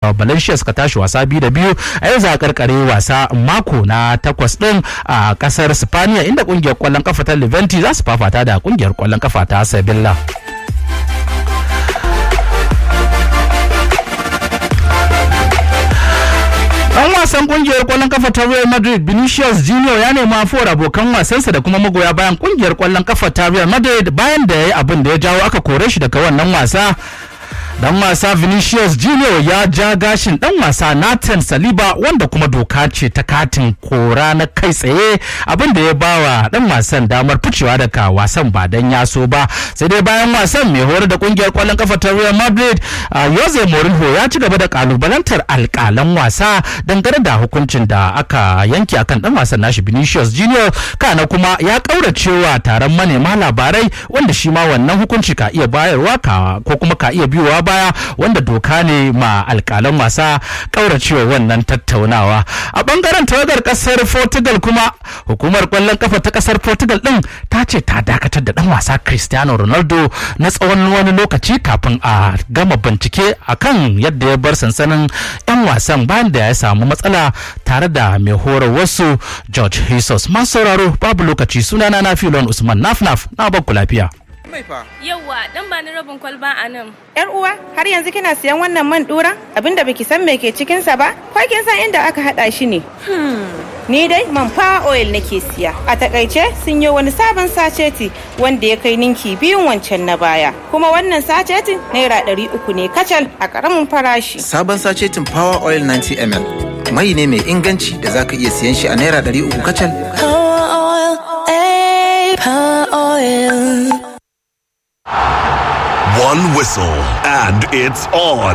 valencia suka tashi wasa biyu da biyu a yau za a karkare wasa mako na takwas din a kasar spaniya inda kungiyar kwallon kafa ta leventi za su fafata da kungiyar kwallon kafa ta sevilla Dan wasan kungiyar kwallon kafa ta Real Madrid Vinicius Junior ya nemi afuwar abokan wasansa da kuma magoya bayan kungiyar kwallon kafa ta Real Madrid bayan da ya yi abin da ya jawo aka kore shi daga wannan wasa. dan wasa Vinicius Junior ya ja gashin dan wasa Nathan Saliba wanda kuma doka ce ta katin kora na kai tsaye abin da ya bawa dan wasan damar ficewa daga wasan ba dan ya so ba sai dai bayan wasan mai horar da kungiyar kwallon kafa ta Real Madrid Jose Mourinho ya ci gaba da kalubalantar alkalan wasa dangane da hukuncin da aka yanke akan dan wasan nashi Vinicius Junior kana kuma ya kauracewa taron manema labarai wanda shi ma wannan hukunci ka iya bayarwa ka ko kuma ka iya biyowa baya wanda doka ne ma alkalan wasa kauracewa wannan tattaunawa a bangaren tawagar kasar portugal kuma hukumar kwallon kafa ta kasar portugal din ta ce ta dakatar da dan wasa cristiano ronaldo na tsawon wani lokaci kafin a gama bincike akan yadda ya bar sansanin yan wasan bayan da ya samu matsala tare da mai horar wasu george jesus masu sauraro babu lokaci sunana na filon usman nafnaf na bakku lafiya mai fa. Yawwa, dan ba ni rabin kwalba a nan. Yar uwa, har yanzu kina siyan wannan man dura? Abinda baki san me ke cikin sa ba? Ko kin san inda aka hada shi ne? Ni dai man fa oil nake siya. A takaice sun yi wani sabon saceti wanda ya kai ninki biyun wancan na baya. Kuma wannan sacetin naira ɗari uku ne kacal a ƙaramin farashi. Sabon sacetin Power Oil 90 ml. Mai ne mai inganci da zaka iya siyan shi a naira ɗari uku kacal. Power oil, eh, power oil. One whistle, and it's on.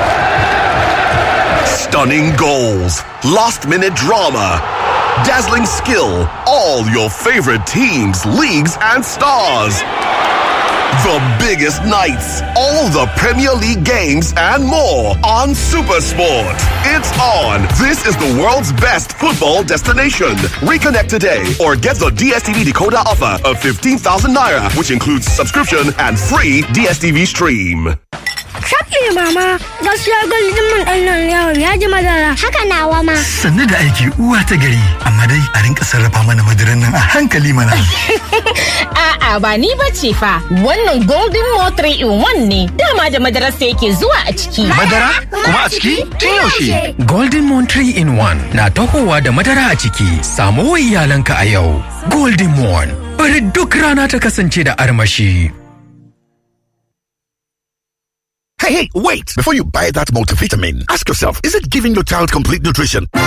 Stunning goals, last minute drama, dazzling skill, all your favorite teams, leagues, and stars. The biggest nights, all the Premier League games, and more on Supersport. It's on. This is the world's best football destination. Reconnect today or get the DSTV decoder offer of 15,000 naira, which includes subscription and free DSTV stream. Shafi mama, gaskiya gwaldin man ɗan nan yawon ya ji madara. Haka nawa ma. Sannu da aiki uwa ta gari, amma dai a rinka sarrafa mana madaran nan a hankali mana. A'a ba ni ba ce fa, wannan golden mo 3 in 1 ne, dama da madarar sa yake zuwa a ciki. Madara? Kuma a ciki? Tun yaushe? Golden Moon 3 in 1 na tahowa da madara a ciki. Samu wa iyalanka a yau. Golden Moon, bari duk rana ta kasance da armashi. Hey, hey, wait! Before you buy that multivitamin, ask yourself, is it giving your child complete nutrition?